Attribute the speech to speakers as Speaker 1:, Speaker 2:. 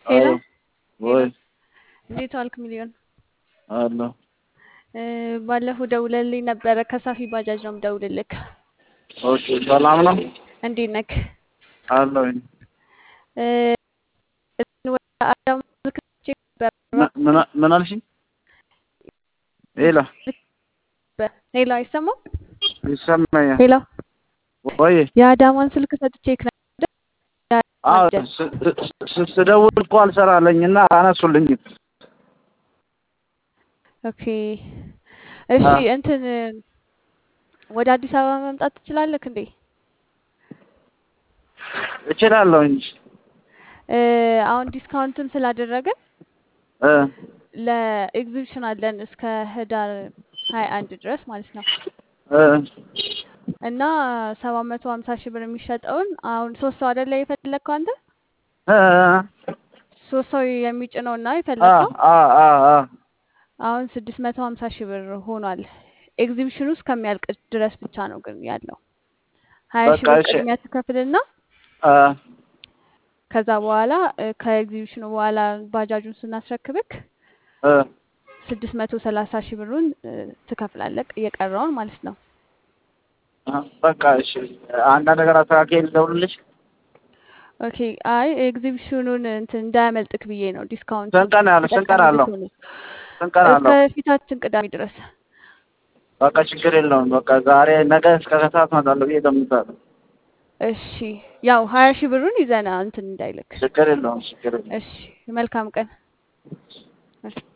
Speaker 1: ሄሎ
Speaker 2: አዎ ወይ
Speaker 1: እንዴት ዋልክ ሚሊዮን?
Speaker 2: አለሁ
Speaker 1: እ ባለፈው ደውለልኝ ነበረ ከሳፊ ባጃጅ ነው የምደውልልክ።
Speaker 2: ኦኬ ሰላም ነው
Speaker 1: እንዴት ነክ?
Speaker 2: አለሁኝ
Speaker 1: እ ወደ አዳማ ስልክ ቼክ ነበር
Speaker 2: ምን- ምን- ምን አልሽኝ ሄሎ
Speaker 1: ሄሎ አይሰማም?
Speaker 2: ይሰማኛል
Speaker 1: ሄሎ
Speaker 2: ወይ
Speaker 1: የአዳማን ስልክ ሰጥቼክ ነበር።
Speaker 2: አዎ
Speaker 1: ያዳማን
Speaker 2: ስ- ስ- ስደውል እኮ አልሰራለኝና አነሱልኝም
Speaker 1: ኦኬ እሺ
Speaker 2: አዎ።
Speaker 1: እንትን ወደ አዲስ አበባ መምጣት ትችላለህ እንዴ?
Speaker 2: እችላለሁ እንጂ
Speaker 1: እ አሁን ዲስካውንትም ስላደረግን
Speaker 2: እ
Speaker 1: ለኤግዚቢሽን አለን እስከ ህዳር ሀያ አንድ ድረስ ማለት ነው
Speaker 2: እ
Speaker 1: እና ሰባት መቶ ሀምሳ ሺህ ብር የሚሸጠውን አሁን ሶስት ሰው አይደለ የፈለግከው አንተ
Speaker 2: እ
Speaker 1: ሶስት ሰው የሚጭነው እና
Speaker 2: አ
Speaker 1: የፈለግከው
Speaker 2: አ አ አ
Speaker 1: አሁን ስድስት መቶ ሀምሳ ሺህ ብር ሆኗል። ኤግዚቢሽኑ እስከሚያልቅ ድረስ ብቻ ነው ግን ያለው ሀያ ሺህ
Speaker 2: በቃ
Speaker 1: ብር
Speaker 2: እሺ
Speaker 1: ቅድሚያ ትከፍልና
Speaker 2: አ
Speaker 1: ከዛ በኋላ እ ከኤግዚቢሽኑ በኋላ ባጃጁን ስናስረክብክ
Speaker 2: እ
Speaker 1: ስድስት መቶ ሰላሳ ሺህ ብሩን እ ትከፍላለህ እየቀረውን ማለት ነው።
Speaker 2: አ በቃ እሺ አንዳንድ ነገር አስተካክዬ ልደውልልሽ
Speaker 1: ኦኬ አይ ኤግዚቢሽኑን እንትን እንዳያመልጥክ ብዬ ነው ዲስካውንቱ
Speaker 2: ስንት ቀን ያለ ስንት ቀን
Speaker 1: ተጠቃሚ
Speaker 2: አለው
Speaker 1: እንድትሆኑ
Speaker 2: ስንት ቀን
Speaker 1: እስከ
Speaker 2: አለው
Speaker 1: ፊታችን ቅዳሜ ድረስ።
Speaker 2: በቃ ችግር የለውም በቃ ዛሬ ነገ እስከ ከሰዓት እመጣለሁ ብዬ እገምታለሁ
Speaker 1: እሺ ያው ሀያ ሺህ ብሩን ይዘና እንትን እንዳይልክ።
Speaker 2: ችግር የለውም ችግር የለውም
Speaker 1: እሺ መልካም ቀን። እሺ